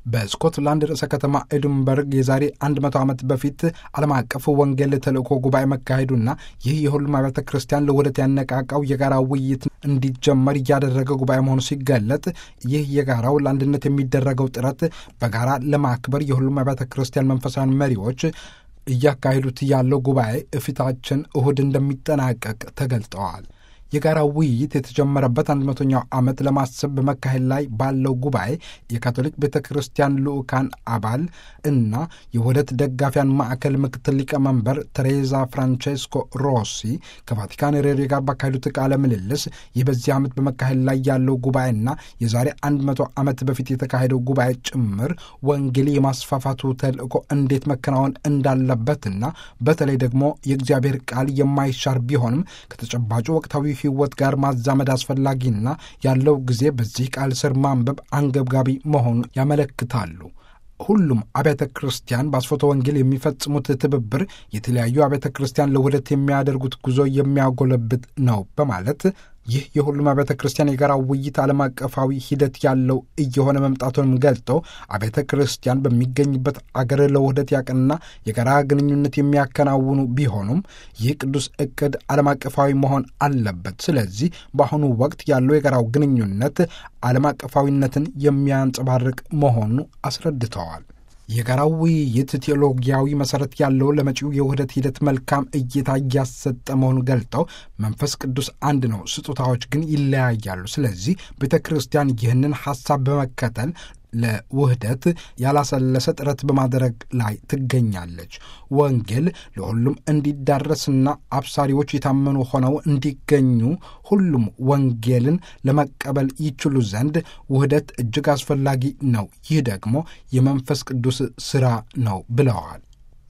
በስኮትላንድ ርዕሰ ከተማ ኤድንበርግ የዛሬ 100 ዓመት በፊት ዓለም አቀፍ ወንጌል ተልእኮ ጉባኤ መካሄዱና ይህ የሁሉም አብያተ ክርስቲያን ለውህደት ያነቃቃው የጋራ ውይይት እንዲጀመር እያደረገ ጉባኤ መሆኑ ሲገለጥ ይህ የጋራው ለአንድነት የሚደረገው ጥረት በጋራ ለማክበር የሁሉም አብያተ ክርስቲያን መንፈሳውያን መሪዎች እያካሄዱት ያለው ጉባኤ እፊታችን እሁድ እንደሚጠናቀቅ ተገልጠዋል። የጋራ ውይይት የተጀመረበት አንድ መቶኛው ዓመት ለማሰብ በመካሄድ ላይ ባለው ጉባኤ የካቶሊክ ቤተ ክርስቲያን ልዑካን አባል እና የውህደት ደጋፊያን ማዕከል ምክትል ሊቀመንበር ቴሬዛ ፍራንቼስኮ ሮሲ ከቫቲካን ሬዲዮ ጋር ባካሄዱት ቃለ ምልልስ ይህ በዚህ ዓመት በመካሄድ ላይ ያለው ጉባኤና የዛሬ አንድ መቶ ዓመት በፊት የተካሄደው ጉባኤ ጭምር ወንጌል የማስፋፋቱ ተልእኮ እንዴት መከናወን እንዳለበትና በተለይ ደግሞ የእግዚአብሔር ቃል የማይሻር ቢሆንም ከተጨባጩ ወቅታዊ ሕይወት ጋር ማዛመድ አስፈላጊና ያለው ጊዜ በዚህ ቃል ስር ማንበብ አንገብጋቢ መሆኑን ያመለክታሉ። ሁሉም አብያተ ክርስቲያን በአስፎተ ወንጌል የሚፈጽሙት ትብብር የተለያዩ አብያተ ክርስቲያን ለውህደት የሚያደርጉት ጉዞ የሚያጎለብት ነው በማለት ይህ የሁሉም አብያተ ክርስቲያን የጋራ ውይይት ዓለም አቀፋዊ ሂደት ያለው እየሆነ መምጣቱንም ገልጠው አብያተ ክርስቲያን በሚገኝበት አገር ለውህደት ያቀና የጋራ ግንኙነት የሚያከናውኑ ቢሆኑም ይህ ቅዱስ ዕቅድ ዓለም አቀፋዊ መሆን አለበት። ስለዚህ በአሁኑ ወቅት ያለው የጋራው ግንኙነት ዓለም አቀፋዊነትን የሚያንጸባርቅ መሆኑ አስረድተዋል። የጋራው ውይይት ቴዎሎጊያዊ መሠረት ያለው ለመጪው የውህደት ሂደት መልካም እይታ እያሰጠ መሆኑን ገልጠው መንፈስ ቅዱስ አንድ ነው፣ ስጦታዎች ግን ይለያያሉ። ስለዚህ ቤተ ክርስቲያን ይህንን ሐሳብ በመከተል ለውህደት ያላሰለሰ ጥረት በማድረግ ላይ ትገኛለች። ወንጌል ለሁሉም እንዲዳረስና አብሳሪዎች የታመኑ ሆነው እንዲገኙ ሁሉም ወንጌልን ለመቀበል ይችሉ ዘንድ ውህደት እጅግ አስፈላጊ ነው። ይህ ደግሞ የመንፈስ ቅዱስ ሥራ ነው ብለዋል።